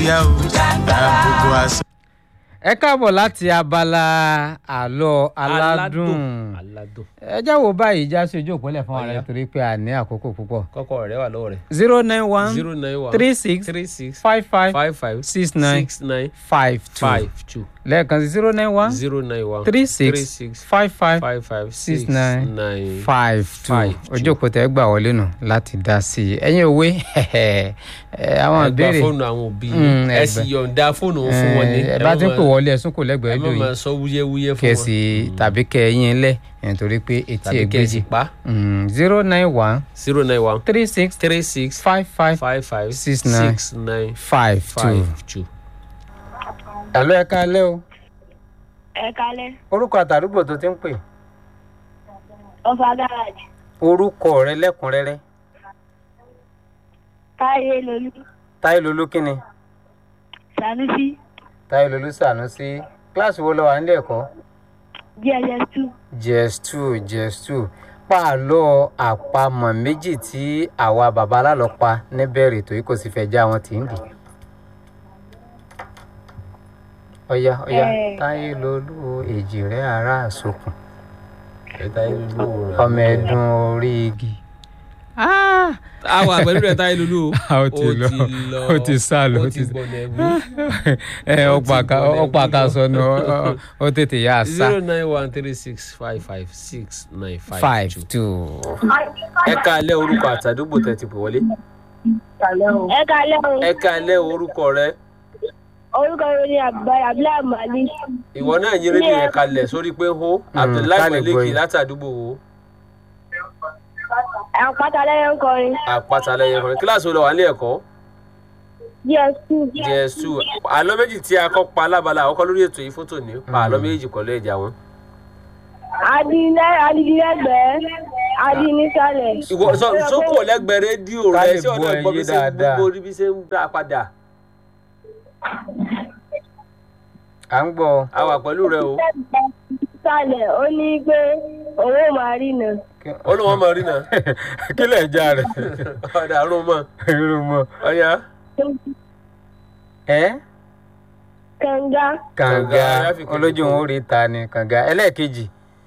yá o gbogbo àṣà. ẹ káàbọ̀ láti abala àlọ́ aládùn aládùn ẹ jáwọ́ báyìí já sí ojú òpólẹ̀ fún ara Ọ̀yá. torí pé a ní àkókò púpọ̀ kọ́kọ́ rẹ̀ wà lọ́wọ́ rẹ̀ zero nine one zero nine one three six three six five five five five six nine six nine five two five two lẹ́ẹ̀kan sí zero nine one zero nine one three three six six five five five five six six nine nine five two five two. ojú òpó tẹ́ gbà wọlé nù láti dá sí i ẹ̀yin òwe ẹ, àwọn ẹ gba ìbéèrè fóònù àwọn òbí Mm, ẹ ẹ sì gbà. yọ̀ǹda fóònù wọn fún wọn ní ẹ bá ti ń pè wọlé ẹ̀sùn kò lẹ́gbẹ̀ẹ́ ẹ má lóyún máa sọ wúyẹ́wúyẹ́ fún kẹsì wọn tàbí kẹyìn lẹ nítorí pé etí tàbí kẹ́sì ègbèjì pa zero nine one zero nine one three six three six five five five five Six nine six nine five two. five two. ẹ̀lọ́ ẹ̀ka alẹ́ o ẹ kalẹ orúkọ àtàrúgbò tó ti ń pè ọfà gáràjì orúkọ rẹ lẹ́kùnrẹ́rẹ́ táyé lolú táyé lolú kínni sanusi táyé lolú sànúsí kíláàsì wo lọ wà nílé ẹ̀kọ́ gss two jess two jess two pààlọ́ àpamọ̀ méjì tí àwa bàbá alálọ́ pa níbẹ̀rẹ̀ tó yìí kò sì fẹ́ já wọn tì ń dì. ọ̀yá ọ̀yá Eh. táyé lolú èjì rẹ̀ ará àsokùn ẹ táyé lulú o. ọmọ ẹ̀dùn orí igi. àwọn àgbẹ̀lú rẹ̀ táyé lulú o. ó ti lọ ó ti sá lọ ó ó ti ti gbọ̀nà ẹ̀bú. ẹ ọ̀pọ̀ àká ọ̀pọ̀ àká sọnù ó tètè yá a sá zero nine one three six five five six nine five five two. two. ẹ káalẹ́ orúkọ àtàdúgbò tẹ́ ti pè wọlé. ẹ kalẹ o ẹ káalẹ́ orúkọ rẹ orúkọ mi ni abdullahi abdullahi mali ìwọ náà yín rédíò yẹn kalẹ̀ sórí pé hó abdullahi ká lè gbọ́ maleki yín. látàdúgbò wo àpáta lẹyìn kọrin àpáta lẹ́yìn kan kíláàsì wo lọ wà ní ẹ̀kọ́ gs two js two àlọ́ méjì tí a kọ́ pa alábala àkọ́kọ́ lórí ètò yìí fótó ní pa àlọ́ méjì kọ́ lé ìjà wọn. adilẹ adilẹgbẹ adinisalẹ. ìwọ sọ sókò lẹ́gbẹ̀ẹ́ rédíò Ká rẹ lè ṣé ọ̀nà gbọ́ gbọ́ bí ẹyẹ ṣe ń dáadáa. gbogbo bí ṣe ń dá padà à ń gbọ́ a wà pẹ̀lú rẹ o sálẹ ó ní pé owó máa rí nà ó ní wọ́n mọ̀ rí náà kí lè já rẹ̀ ọ̀dà àrùn mọ̀ irun mọ́ ọ̀yà ẹ́ kànga kànga Kànga, Áfíríkà olójú kò- wọn ò rí ta ni kànga ẹlẹ́ẹ̀kejì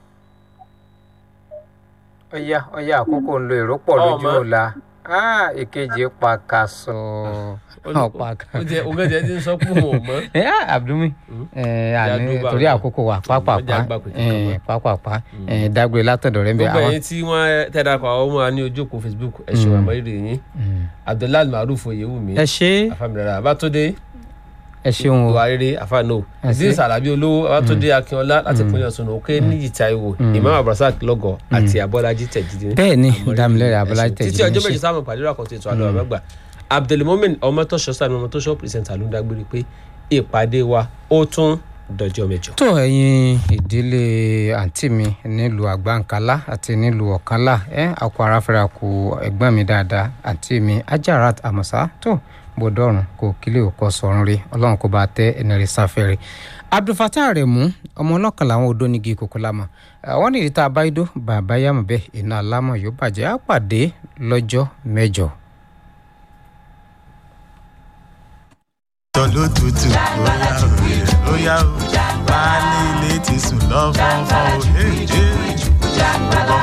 ọ̀yá ọ̀yá àkókò ń lo èrò pọ̀ lójú Ọmọ. ọ̀la Ah, èkejì pàkàṣọ ọ̀pàkà. ó jẹ òun gẹ́gẹ́ ti ń sọ pé òun ò mọ́ ẹ Abdulmi ẹ àní Yàdùbà torí náà. àkókò wa pápápá Ọjà àgbà kò tí ì kàn ẹ pápápá ẹ dágbére látọ̀dọ̀ rẹ̀ ń bẹ gbogbo àwọn. ẹ̀yin tí wọ́n tẹ́dàpọ̀ àwọn ọmọ wa ní ojú òpó facebook ẹ ṣe wà mọ́rírì yín abdullahi maruf oyewumi ẹ ṣe afamilera abatunde ẹ ṣeun o buhari afano Ẹ ṣé. idris alabi olówó abatunde akínọlá láti pínlẹ̀ ọ̀ṣun òkè níyì taiwo imam abdulrasaq lọgọ àti abọ́lájí tẹ̀jídé bẹ́ẹ̀ ni Àmọ́rírì dámilẹ́rẹ̀ ẹ abọ́lájí ṣé. títí tẹ̀jídé ọjọ́ ń méjì ṣe. sáwọn pàdé àkọ́tún ètò àlọ́ àbẹ́gbà abdulmomin ọmọtọ́ṣọ́ sani ọmọtọ́ṣọ́ pírẹsẹ̀ntà ló ń dágbére pé ìpàdé wa ó tún dọjọ́ mẹ́jọ. tó ẹ̀yin ìdílé àǹtí mi nílùú àgbàǹkálá àti nílùú ọ̀kánlá ẹ àkó aráfẹ́ra kù ẹ̀gbọ́n mi dáadáa àǹtí mi ajarat amọ̀sá tó bọ́dọ̀rùn kò kílẹ̀ òkọ sọ̀run rí ọlọ́run kó bá tẹ ẹni rí sáfẹ́rẹ́ abdulfatah rẹ̀ mú ọmọ ọlọ́kan làwọn odò nígi kòkó lámọ̀ àwọn nìdí tá a bá idó bàbá yàmọ̀ bẹ́ẹ̀ iná alámọ̀ yóò bàjẹ́ á pàdé lọ́jọ́ mẹ́jọ. tọ́ ló tutù ó yá o ó yá o baálé ilé ti sùn lọ́fọ̀ọ́fọ́ o.